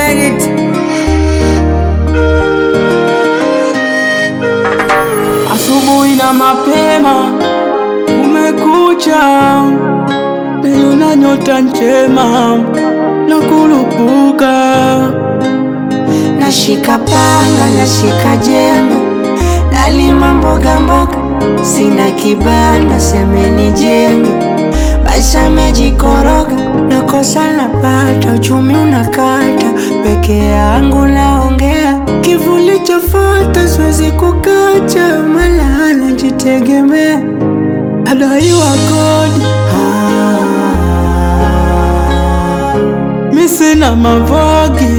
made it. Asubuhi na mapema kumekucha, niliona nyota njema na kurupuka. Nashika panga, nashika jembe, nalima mboga mboga, sina kibanda, semeni jembe, maisha yamejikoroga, nakosa napata, uchumi unakata, peke yangu naongea, kivuli chafata, siwezi kukacha, mala najitegemea, Adaiwa kodi, mi sina mavogi.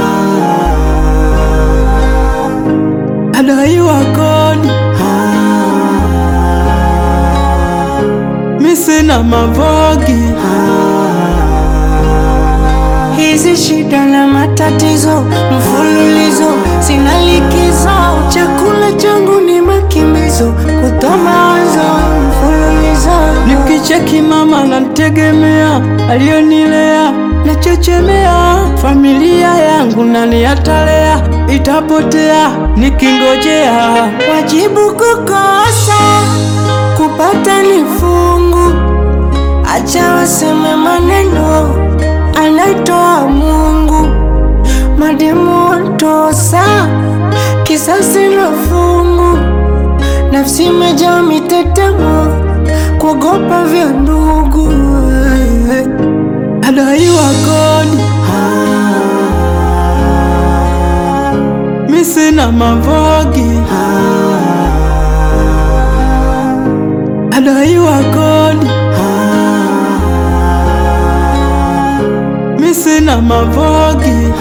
Adaiwa kodi, mi sina mavogi. Hizi shida na matatizo mfululizo, sina likizo. Chakula changu ni makimbizo, kutoa mawazo mfululizo. Nikicheki mama nantegemea, alionilea nachechemea, familia yangu nani atalea? Itapotea nikingojea. Wajibu kukosa, kupata ni fungu. Acha waseme maneno, anaitoa Mungu. Mademu watosa, kisasi na fungu. Nafsi imejaa mitetemo, kuogopa vya ndugu. Adaiwa kodi, mi sina mavogi. Adaiwa kodi, mi sina mavogi.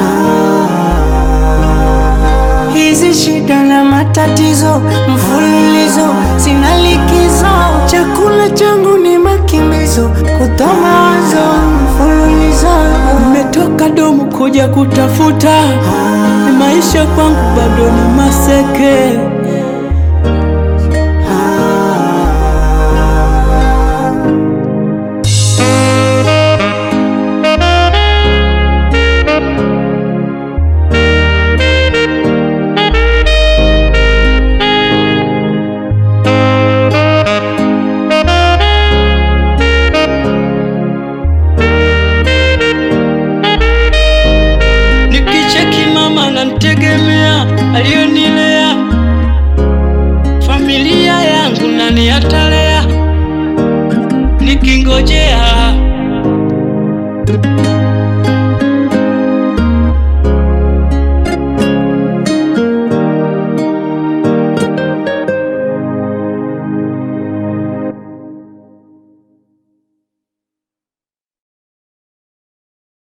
Hizi shida na matatizo mfululizo, sina likizo. Chakula changu ni makimbizo, kutoa mawazo mfululizo. Nimetoka domu kuja kutafuta, ni maisha kwangu bado ni maseke. Nikicheki mama nantegemea, alionilea